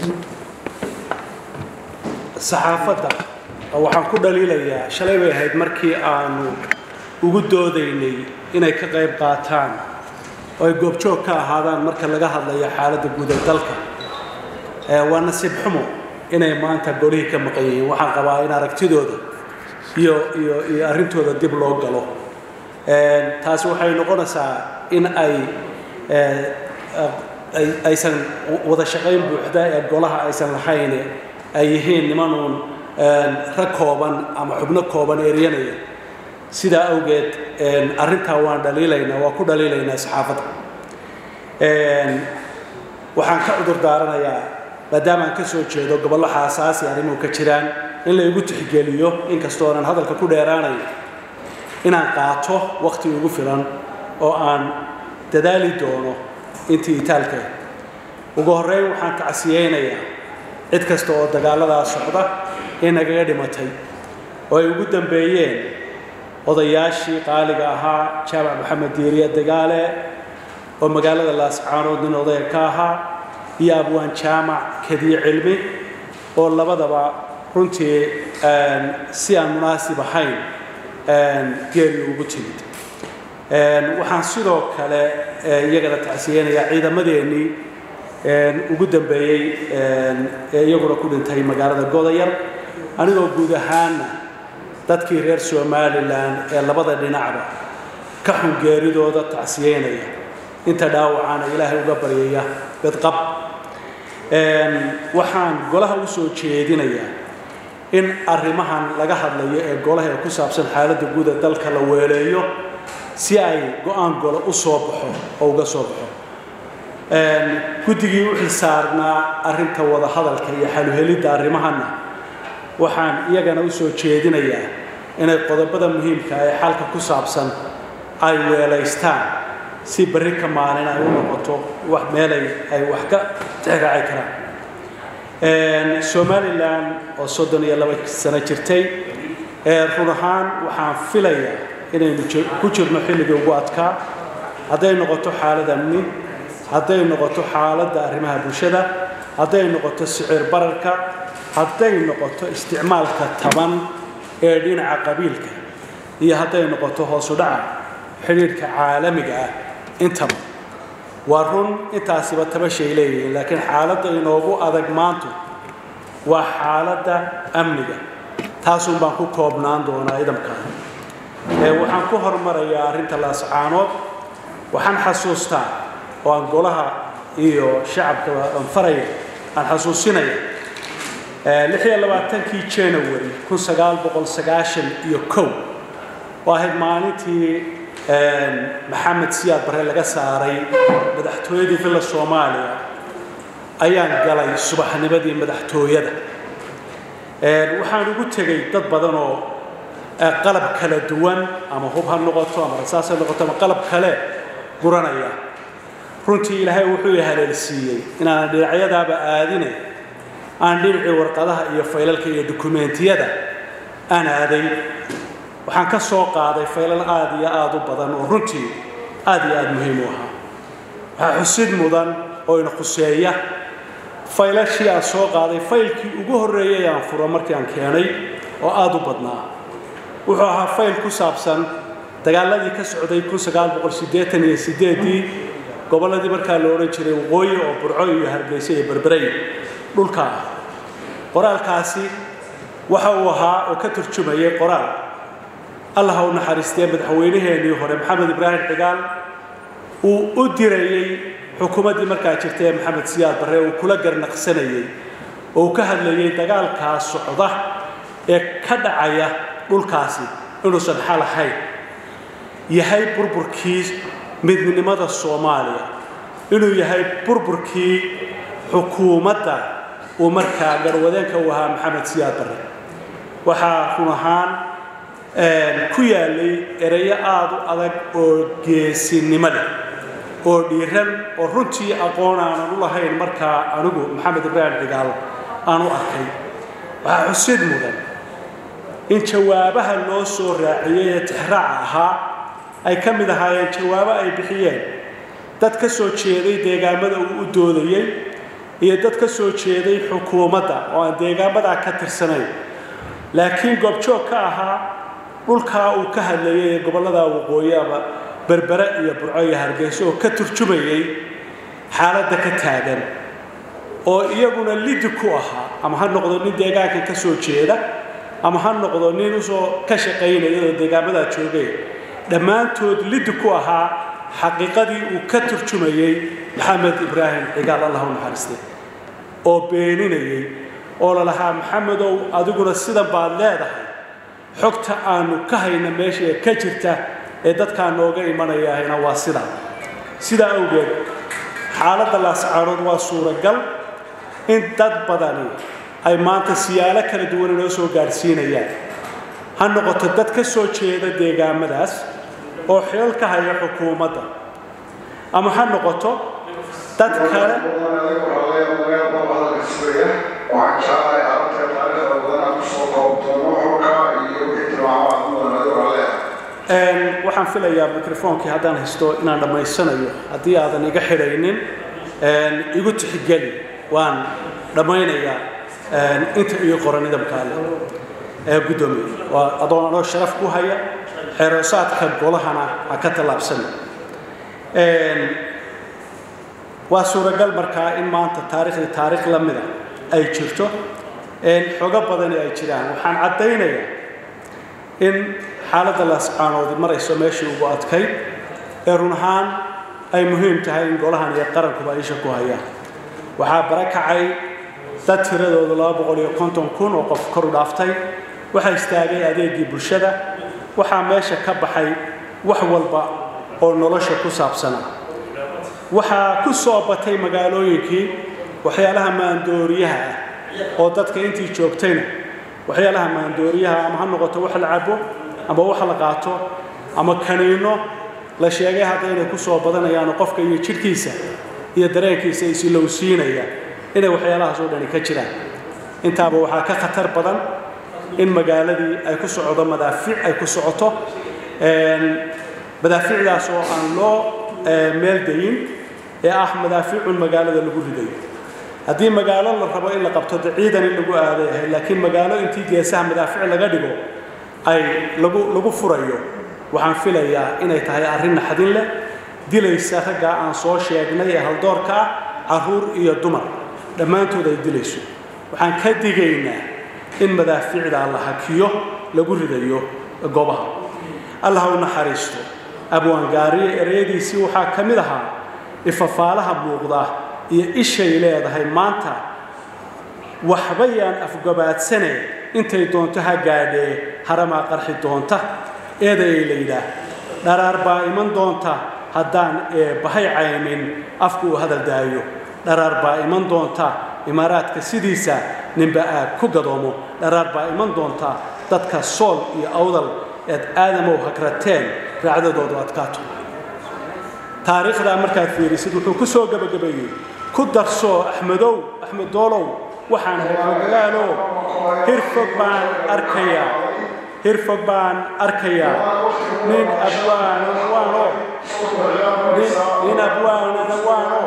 saxaafadda waxaan ku dhaliilayaa shalay bay ahayd markii aanu ugu doodaynay inay ka qayb qaataan oo ay goobjoog ka ahaadaan marka laga hadlayo xaaladda guud ee dalka waa nasiib xumo inay maanta golihii ka maqan yihiin waxaan qabaa in aragtidooda iyo iyo iyo arrintooda dib loo galo taasi waxay noqonaysaa in ay aysan wada shaqayn buuxda ee golaha aysan lahayn ay yihiin nimanuun rag kooban ama xubno kooban eryanaya sidaa awgeed arrintaa waan dhaliilaynaa waa ku dhaliilaynaa saxaafadda waxaan ka cudur daaranayaa maadaama aan ka soo jeedo gobollo xaasaasi arrimuhu ka jiraan in la igu tixgeliyo inkastoo aanan hadalka ku dheeraanayo inaan qaato wakhti ugu filan oo aan dadaali doono intii itaalka ugu horreyn waxaan tacsiyeynayaa cid kasta oo dagaaladaa socda ee nagaga dhimatay oo ay ugu dambeeyeen odayaashii qaaliga ahaa jaamac maxamed diiriye dagaale oo magaalada laascaanood nin odaya ka ahaa iyo abwaan jaamac kadiye cilmi oo labadaba runtii si aan munaasib ahayn geeri ugu timid waxaan sidoo kale iyagana tacsiyeynayaa ciidamadeennii ugu dambeeyey ee iyaguna ku dhintay magaalada godayar anigoo guud ahaanna dadkii reer somalilan ee labada dhinacba ka xun geeridooda tacsiyeynaya inta dhaawacaana ilaahay uga baryaya bedqab waxaan golaha u soo jeedinayaa in arrimahan laga hadlayo ee golaha ee ku saabsan xaaladda guud ee dalka la weeleeyo si ay go-aan golo u soo baxo oo uga soo baxo guddigii u xilsaarnaa arrinta wada hadalka iyo xaluhelidda arrimahanna waxaan iyagana u soo jeedinayaa inay qodobada muhiimka ee xalka ku saabsan ay weelaystaan si berri ka maalin ay u noqoto wax meelay ay wax ka tixraaci karaan somalilan oo soddon iyo laba sano jirtay run ahaan waxaan filayaa inaynu ku jirno xilligii ugu adkaa hadday noqoto xaalad amni hadday noqoto xaaladda arrimaha bulshada hadday noqoto sicir bararka hadday noqoto isticmaalka taban ee dhinaca qabiilka iyo hadday noqoto hoosu dhaca xidhiidhka caalamiga ah intaba waa run intaasiba tabashay leeyihiin laakiin xaaladda inoogu adag maantu waa xaaladda amniga taasun baan ku koobnaan doonaa idamkaa waxaan ku hormarayaa arrinta laascaanood waxaan xasuustaa oo aan golaha iyo shacabka aan faraya aan xasuusinaya lix iyo labaatankii january kun sagaal boqol sagaashan iyo kow oo ahayd maalintii maxamed siyaad bare laga saaray madaxtooyadii villa soomaaliya ayaan galay subaxnimadii madaxtooyada waxaan ugu tegay dad badan oo qalab kala duwan ama hub ha noqoto ama rasaas ha noqoto ama qalab kale guranaya runtii ilaahay wuxuu i haleelsiiyey inaanan dhinacyadaaba aadine aan dhinacii warqadaha iyo faylalka iyo dukumeentiyada aan aaday waxaan ka soo qaaday faylal aada iyo aada u badan oo runtii aada iyo aada muhiim u ahaa waxaa xusid mudan oo ina khuseeya faylashii aan soo qaaday faylkii ugu horreeyay aan furo markii aan keenay oo aada u badnaa wuxuu ahaa fayl ku saabsan dagaaladii ka socday kun sagaal boqol siddeetan iyo siddeedii gobolladii markaa la odhan jiray waqooyi oo burco iyo hargeysa iyo berberey dhulka ah qoraalkaasi waxa uu ahaa oo ka turjumayay qoraal allah u naxariistee madaxweynaheenii hore maxamed ibraahim cigaal uu u dirayey xukuumaddii markaa jirtay ee maxamed siyaad barre uu kula garnaqsanayey oo uu ka hadlayey dagaalkaa socda ee ka dhacaya dhulkaasi inuusan xal ahayn yahay burburkii midnimada soomaaliya inuu yahay burburkii xukuumadda uu markaa garwadeenka u ahaa maxamed siyaad barre waxaa run ahaan ku yaalay ereyo aada u adag oo geesinimo leh oo dhiiran oo runtii aqoon aanan u lahayn markaa anigu maxamed ibraahim cigaal aan u arkay waxaa xusid mudan in jawaabaha loo soo raaciyey ee tixraaca ahaa ay ka mid ahaayeen jawaabo ay bixiyeen dad ka soo jeeday deegaamada uu u doodayey iyo dad ka soo jeeday xukuumadda oo aan deegaamadaa ka tirsanayn laakiin goobjoog ka ahaa dhulkaa uu ka hadlayay ee gobollada waqooyi ama berbere iyo burco iyo hargeyso oo ka turjumayay xaaladda ka taagan oo iyaguna lidi ku ahaa ama ha noqdo nin deegaankan ka soo jeeda ama ha noqdo nin usoo ka shaqaynaya oo deegaamadaa joogay dhammaantood lidi ku ahaa xaqiiqadii uu ka turjumayey maxamed ibraahim cigaal allah u naxariistay oo beeninayay oo lalahaa maxamedow adiguna sidan baad leedahay xogta aanu ka hayna meesha ee ka jirta ee dadkaa nooga imanayahayna waa sidaa sidaa awgeed xaaladda laascaarood waa suuragal in dad badani ay maanta siyaalo kala duwan inoo soo gaadhsiinayaan ha noqoto dad ka soo jeeda deegaamadaas oo xilal ka haya xukuumadda ama ha noqoto dad kale waxaan filayaa microfoonkii haddaan haysto inaan dhammaysanayo haddii aadan iga xidhaynin igu tixgeli waan dhammaynayaa inta ii qoran nidaamkaale ee guddoomiye waa adoon anoo sharaf ku haya xeeroosaadka golahana ha ka tallaabsan waa suuragal markaa in maanta taariikhdii taariikh la mida ay jirto xogo badani ay jiraan waxaan caddaynayaa in xaaladda laascaanoodi marayso meeshii ugu adkayd ee run ahaan ay muhiim tahay in golahan iyo qarankuba isha ku hayaan waxaa barakacay dad tiradoodu laba boqol iyo konton kun oo qof kor u dhaaftay waxaa istaagay adeegii bulshada waxaa meesha ka baxay wax walba oo nolosha ku saabsana waxaa ku soo batay magaalooyinkii waxyaalaha maandooriyaha ah oo dadka intii joogtayna waxyaalaha maandooriyaha ama ha noqoto wax la cabo ama wax la qaato ama kaniino la sheegay hadda inay ku soo badanayaan qofka iyo jidhkiisa iyo dareenkiisa isilowsiinaya inay waxyaalahaas oo dhani ka jiraan intaaba waxaa ka khatar badan in magaaladii ay ku socdo madaafiic ay ku socoto madaafiicdaas oo aan loo meel dayin ee ah madaafiicun magaalada lagu ridayo haddii magaalo la rabo in la qabto de ciidan in lagu aaday ahay laakiin magaalo intii geesaha madaafiic laga dhigo ay lagu lagu furayo waxaan filayaa inay tahay arrin naxdin leh dilaysa raggaa aan soo sheegnay ee haldoorka ah carruur iyo dumar dhammaantood ay dilayso waxaan ka digaynaa in madaafiicdaa la hakiyo lagu ridayo goobaha allah u naxariisto abwaangaariye ereyadiisii waxaa ka mid ahaa ifafaalaha muuqda iyo ishay leedahay maanta waxbayaan afgabaadsane intay doonto ha gaadhee haramaa qarxi doonta eedayay la yidhaah dharaar baa iman doonta haddaan eebbahay caynin afku uu hadal daayo dharaar baa iman doonta imaaraadka sidiisa ninba aad ku gadoomo dharaar baa iman doonta dadka sool iyo awdal eed aadamow hagrateen raacdadoodu adkaato taariikhdaa markaad fiirisid wuxuu ku soo gebagabeeyey ku darsoo axmedow axmed doolow waxaan hogagaalo hirfog baan arkayaa hirfog baan arkayaa nin abwaanana waano nin abwaanana waano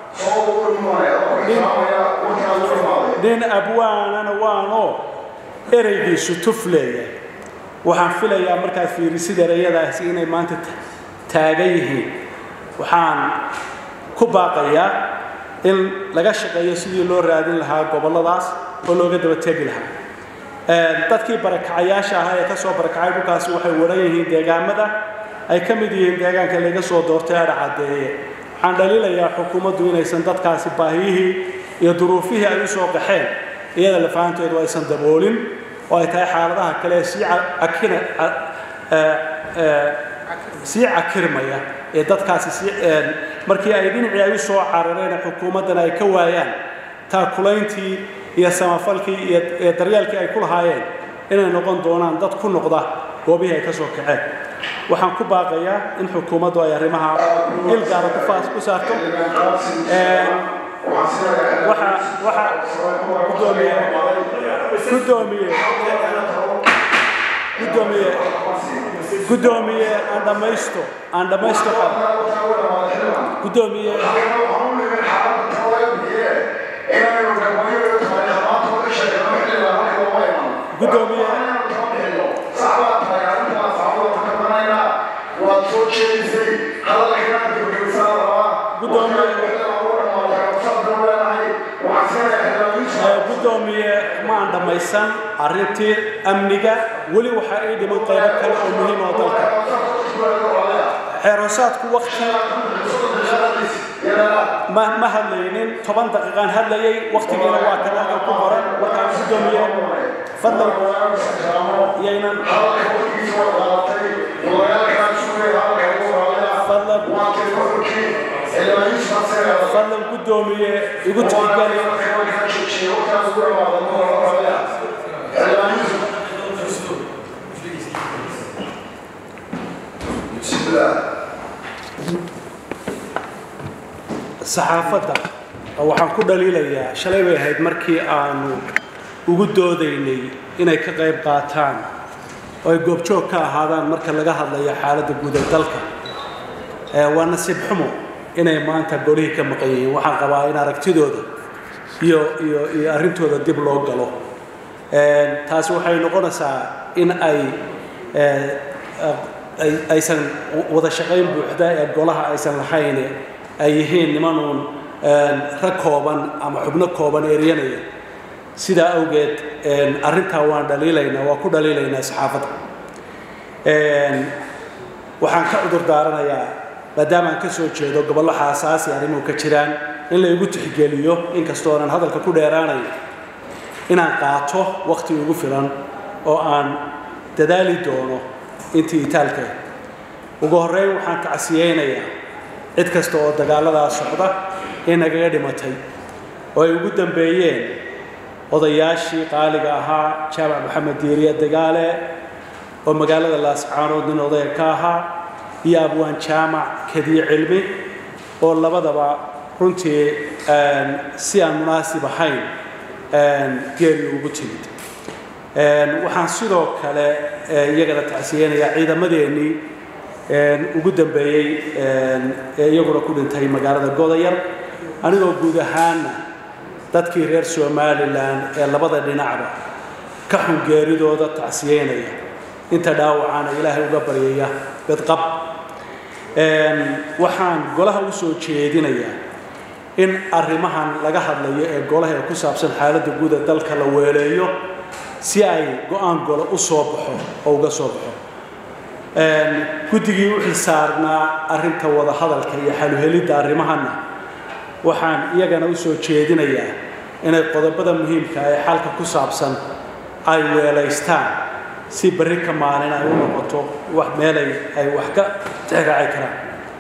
nin abwaanana waano ereygiisu tuf leeyahay waxaan filayaa markaad fiirisid ereyadaasi inay maanta taagan yihiin waxaan ku baaqayaa in laga shaqeeyo sidii loo raadin lahaa gobolladaas oo looga daba tegi lahaa dadkii barakacayaasha ahaa ee ka soo barakacay dhulkaasi waxay waran yihiin deegaamada ay ka mid yihiin deegaanka laga soo doortay adha caddeeye waxaan dhaliilayaa xukuumaddu inaysan dadkaasi baahiyihii iyo duruufihii ay u soo qaxeen iyada lafahanteedu aysan daboolin oo ay tahay xaaladaha kale ee sii akina sii cakirmaya ee dadkaasi si markii ay dhinacii ay u soo carareen xukuumaddana ay ka waayaan taakulayntii iyo samafalkii iyo daryeelkii ay ku lahaayeen inay noqon doonaan dad ku noqda goobihii ay ka soo kaceen waxaan ku baaqayaa in xukuumaddu ay arrimaha il gaara ku faas ku saarto waxa waxa gudoomiye gudoomiye gudoomiye gudoomiye aan dhammaysto aan dhammaysto gudoomiye inaynu gabooyo tahay dhammaantood ka sheegano xilliga halka looma iman Gudoomiye. saxbaa tahay arrintaa saxbada ka banaynaa waad soo jeedisay hadalkana gabagabisana rabaa Gudoomiye. Ee, gudoomiye ma aan dhammaysan arrintii amniga weli waxaa ii dhiman qaybo kale oo muhiim oo dalka xeeroosaadku wakti ma ma hadlaynin toban daqiiqaan hadlayay waktigiina waa kan halkan ku qoran markaa gudoomiye fadlan yaynan fadlan fadlan gudoomiye igu tixgeli saxaafadda waxaan ku dhaliilayaa shalay bay ahayd markii aanu ugu doodaynay inay ka qayb qaataan oo ay goobjoog ka ahaadaan marka laga hadlayo xaaladda guud ee dalka Ee, waa nasiib xumo inay maanta golihii ka maqan yihiin waxaan qabaa in aragtidooda iyo iyo iyo arrintooda dib loo galo Ee, taasi waxay noqonaysaa in ay ee, ay- aysan wada shaqayn buuxda ee golaha aysan lahayn ay yihiin nimanuun een, rag kooban ama xubno kooban eryanaya sidaa awgeed een, arrintaa waan dhaliilaynaa waa ku dhaliilaynaa saxaafadda Een, waxaan ka cudur daaranayaa maadaama aan ka soo jeedo gobollo xaasaasi arrimuhu ka jiraan in la igu tixgeliyo inkastoo aanan hadalka ku dheeraanayo inaan qaato waqti ugu filan oo aan dadaali doono intii itaalka ugu horreyn waxaan tacsiyeynayaa cid kasta oo dagaaladaa socda ee nagaga dhimatay oo ay ugu dambeeyeen odayaashii qaaliga ahaa jaamac maxamed diiriye dagaale oo magaalada laascaanood nin odaya ka ahaa iyo abwaan jaamac kadiye cilmi oo labadaba runtii een, si aan munaasib ahayn een, geeri ugu timid Een, waxaan sidoo kale ee, iyagana tacsiyeynayaa ciidamadeennii een, ugu dambeeyey een, ee iyaguna ku dhintay magaalada godayar anigoo guud ahaana dadkii reer somalilan ee labada dhinacba ka xun geeridooda tacsiyeynaya inta dhaawacana ilaahay uga baryaya bedqab Een, waxaan golaha u soo jeedinayaa in arrimahan laga hadlayo ee golaha ee ku saabsan xaaladda guud ee dalka la weeleeyo si ay go-aan golo u soo baxo oo uga soo baxo Een, guddigii u xilsaarnaa arrinta wada hadalka iyo xaluhelidda arrimahanna waxaan iyagana u soo jeedinayaa inay qodobada muhiimka ee xalka ku saabsan ay weelaystaan si berri ka maalin ay u noqoto wax meelay ay wax ka tixraaci karaan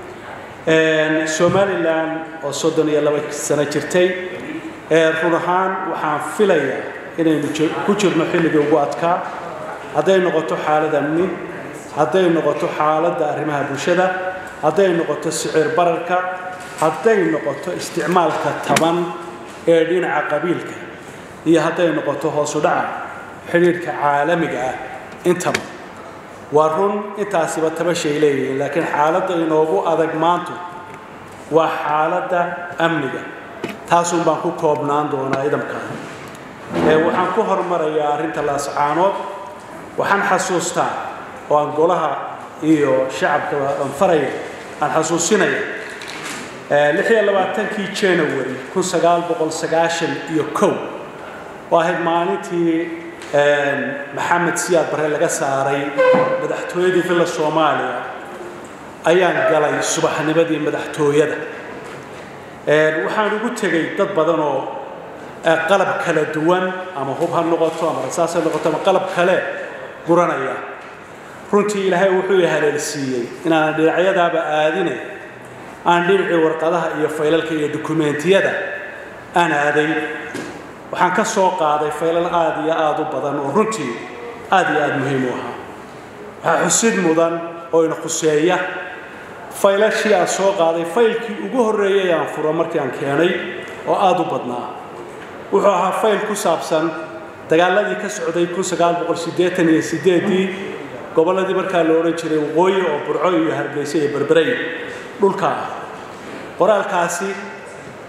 Een, somalilan oo soddon iyo laba sano jirtay ee run ahaan waxaan filayaa inaynu ji- ku jirno xilligii ugu adkaa hadday noqoto xaalad amni hadday noqoto xaaladda arrimaha bulshada hadday noqoto sicir bararka hadday noqoto isticmaalka taban ee dhinaca qabiilka iyo hadday noqoto hoosu dhaca xidhiidhka caalamiga ah intaba waa run intaasiba tabashay leeyihiin laakiin xaaladda inoogu adag maantu waa xaaladda amniga taasun baan ku koobnaan doonaa idamkaa ee waxaan ku hormarayaa arrinta laascaanood waxaan xasuustaa oo aan golaha iyo shacabka aan faraya aan xasuusinaya ee lix iyo labaatankii january kun sagaal boqol sagaashan iyo kow oo ahayd maalintii een, maxamed siyaad bare laga saaray madaxtooyadii villa soomaaliya ayaan galay subaxnimadii madaxtooyada Een, waxaan ugu tegay dad badan oo ee, qalab kala duwan ama hub ha noqoto ama rasaas ha noqoto ama qalab kale guranaya runtii ilaahay wuxuu i haleelsiiyey inaanan dhinacyadaaba aadine aan dhinacii warqadaha iyo faylalka iyo dukumeentiyada aan aaday waxaan ka soo qaaday faylal aad iyo aad u badan oo runtii aad iyo aad muhiim u ahaa waxaa xusid mudan oo ina khuseeya faylashii aan soo qaaday faylkii ugu horreeyay aan furo markii aan keenay oo aad u badnaa wuxuu ahaa fayl ku saabsan dagaaladii ka socday kun sagaal boqol siddeetan iyo siddeedii gobolladii markaa la odhan jiray waqooyi oo burco iyo hargeysa iyo berberey dhulka ah qoraalkaasi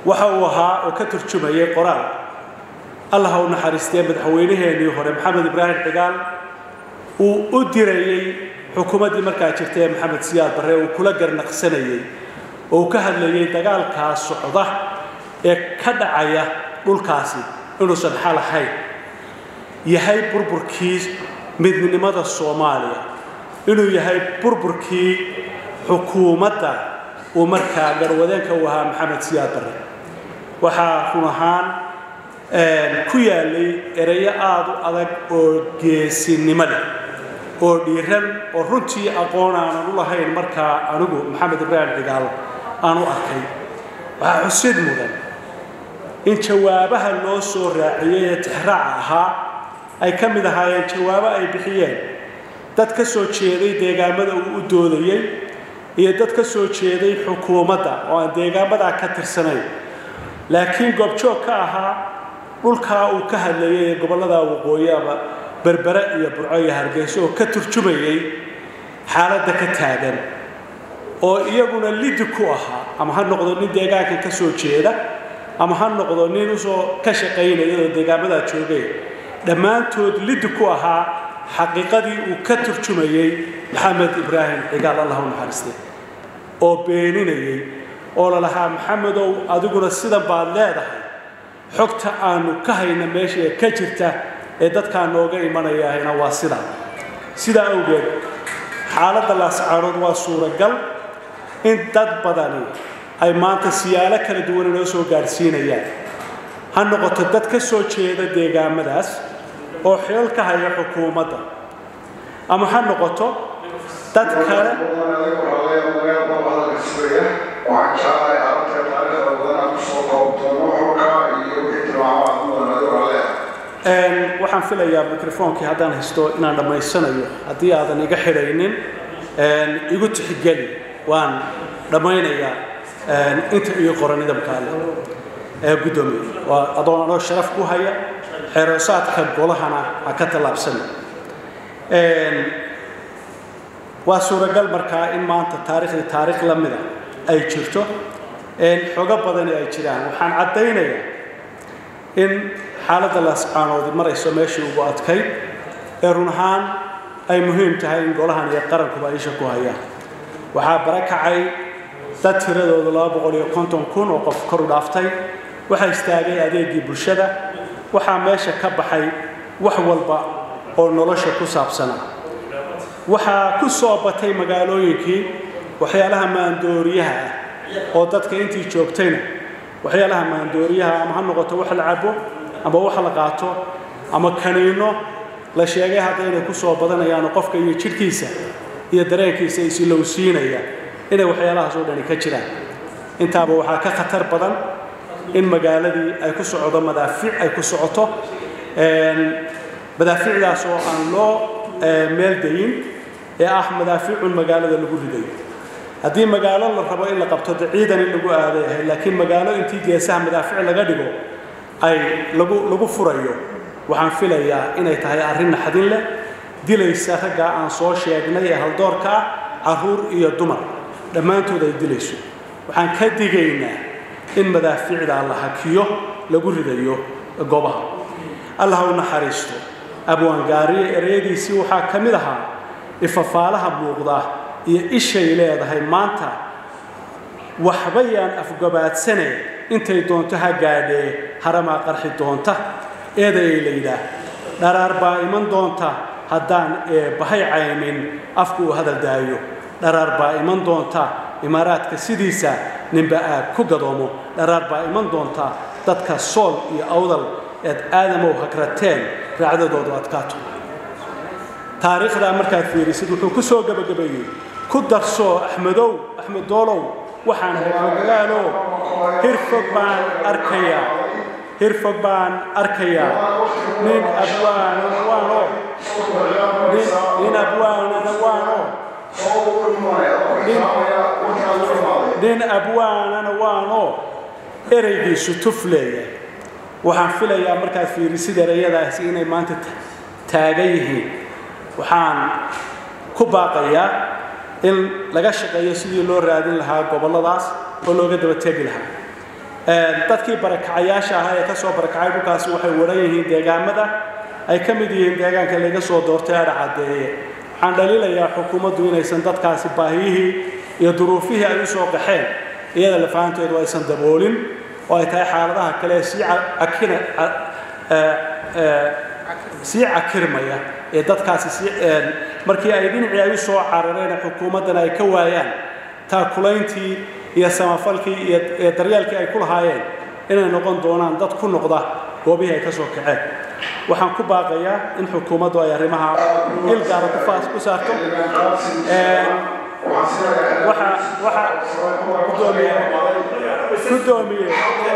waxa uu ahaa oo ka turjumayay qoraal allah ha u naxariistee madaxweynaheenii hore maxamed ibraahim cigaal uu u dirayey xukuumaddii markaa jirtay ee maxamed siyaad barre uu kula garnaqsanayey oo uu ka hadlayay dagaalkaa socda ee ka dhacaya dhulkaasi inuusan xal ahayn yahay burburkii midnimada soomaaliya inuu yahay burburkii xukuumadda uu markaa garwadeenka u ahaa maxamed siyaad barre waxaa run ahaan ku yaalay ereyo aada u adag oo geesinimo leh oo dhiiran oo runtii aqoon aanan u lahayn markaa anigu maxamed ibraahim cigaal aan u arkay waxaa xusid mudan in jawaabaha loo soo raaciyey ee tixraaca ahaa ay ka mid ahaayeen jawaabo ay bixiyeen dad ka soo jeeday deegaamada uu u doodayey iyo dad ka soo jeeday xukuumadda oo aan deegaamadaa ka tirsanayn laakiin goobjoog ka ahaa dhulkaa uu ka hadlayay ee gobollada waqooyi ama berbere iyo burco iyo hargeyso oo ka turjumayay xaaladda ka taagan oo iyaguna lidi ku ahaa ama ha noqdo nin deegaankan ka soo jeeda ama ha noqdo nin usoo ka shaqaynaya oo deegaamadaa joogay dhammaantood lidi ku ahaa xaqiiqadii uu ka turjumayey maxamed ibraahim cigaal allah u naxariistay oo beeninayay oo lalahaa maxamedow adiguna sidan baad leedahay xogta aanu ka hayna meesha ee ka jirta ee dadkaa nooga imanayahayna waa sidaa sidaa awgeed xaaladda laascaanood waa suuragal in dad badani ay maanta siyaalo kala duwan inoo soo gaadhsiinayaan ha noqoto dad ka soo jeeda deegaamadaas oo xeel ka haya xukuumadda ama ha noqoto dad kale waxaan filayaa microfoonkii haddaan haysto inaan dhammaysanayo haddii aadan iga xidhaynin igu tixgeli waan dhammaynayaa inta iyo qoran nidaamkaale ee guddoomiye waa adoon anoo sharaf ku haya xeeroosaadka golahana ha ka tallaabsana waa suuragal markaa in maanta taariikhdii taariikh la mida ay jirto xogo badani ay jiraan waxaan caddaynayaa in xaaladda laascaanoodi marayso meeshii ugu adkayd ee run ahaan ay muhiim tahay in golahan iyo qarankuba isha ku hayaan waxaa barakacay dad tiradoodu laba boqol iyo konton kun oo qof kor u dhaaftay waxaa istaagay adeegii bulshada waxaa meesha ka baxay wax walba oo nolosha ku saabsana waxaa ku soo batay magaalooyinkii waxyaalaha maandooriyaha ah oo dadka intii joogtayna waxyaalaha maandooriyaha ama ha noqoto wax la cabo ama wax la qaato ama kaniino la sheegay hadda inay ku soo badanayaan qofka iyo jidhkiisa iyo dareenkiisa isilowsiinaya inay waxyaalahaas oo dhani ka jiraan intaaba waxaa ka khatar badan in magaaladii ay ku socdo madaafiic ay ku socoto madaafiicdaas oo aan loo meel dayin ee ah madaafiicun magaalada lagu ridayo haddii magaalo la rabo in la qabto de ciidan in lagu aaday ahay laakiin magaalo intii geesaha madaafiic laga dhigo ay lagu lagu furayo waxaan filayaa inay tahay arrin naxdin leh dilaysa raggaa aan soo sheegnay ee haldoorka ah carruur iyo dumar dhammaantood ay dilayso waxaan ka digaynaa in madaafiicdaa la hakiyo lagu ridayo goobaha allah u naxariisto abwaangaariye ereyadiisii waxaa ka mid ahaa ifafaalaha muuqda iyo ishay leedahay maanta waxba yaan afgabaadsane intay doonto ha gaadhee haramaa qarxi doonta eedayay la yidhaah dharaar baa iman doonta haddaan eebbahay caymin afku uu hadal daayo dharaar baa iman doonta imaaraadka sidiisa ninba aad ku gadoomo dharaar baa iman doonta dadka sool iyo awdal eed aadamow hagrateen raacdadoodu adkaato taariikhdaa markaad fiirisid wuxuu ku soo gebagabeeyey ku darsoo axmedow axmed doolow waxaan reermagaalo hirfog baan arkayaa hirfog baan arkayaa nin abwaanana waano nin abwaanana waano nin abwaanana waano ereygiisu tuf leeyahay waxaan filayaa markaad fiirisid ereyadaasi inay maanta taagan yihiin waxaan ku baaqayaa in laga shaqeeyo sidii loo raadin lahaa gobolladaas oo looga daba tegi lahaa dadkii barakacayaasha ahaa ee ka soo barakacay dhulkaasi waxay waran yihiin deegaamada ay ka mid yihiin deegaanka laga soo doortay adha caddeeye waxaan dhaliilayaa xukuumaddu inaysan dadkaasi baahiyihii iyo duruufihii ay u soo qaxeen iyada lafahanteedu aysan daboolin oo ay tahay xaaladaha kale sii akina sii cakirmaya ee dadkaasi si markii ay dhinacii ay u soo carareen xukuumaddana ay ka waayaan taakulayntii iyo samafalkii iyo daryeelkii ay ku lahaayeen inay noqon doonaan dad ku noqda goobihii ay ka soo kaceen waxaan ku baaqayaa in xukuumaddu ay arrimaha il gaara ku faas ku saarto waxa waxa gudoomiye gudoomiye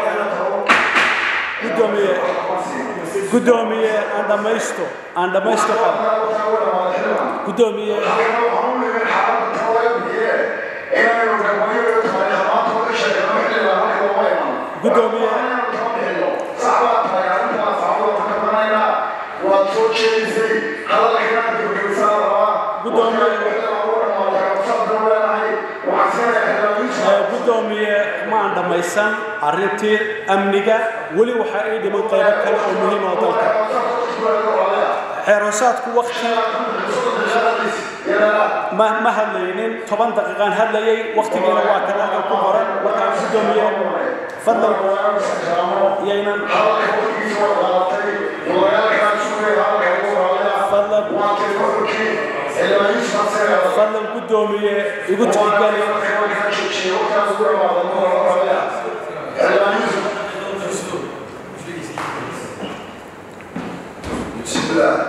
gudoomiye gudoomiye aan dhamaysto aan dhamaysto gudoomiye gudoomiye waad soo jeedisay hadalkana gabagabaysaa rabaa gudoomiye ma aan dhammaysan arrintii amniga weli waxaa ii dhiman qaybo kale oo muhiim oo dalka xeerosaadku wakti ma ma hadlaynin toban daqiiqaan hadlayay waktigiina waa kan halkan ku qoran markaa gudoomiye fadlan yaynan fadlan fadlan gudoomiye igu tixgeli بسم الله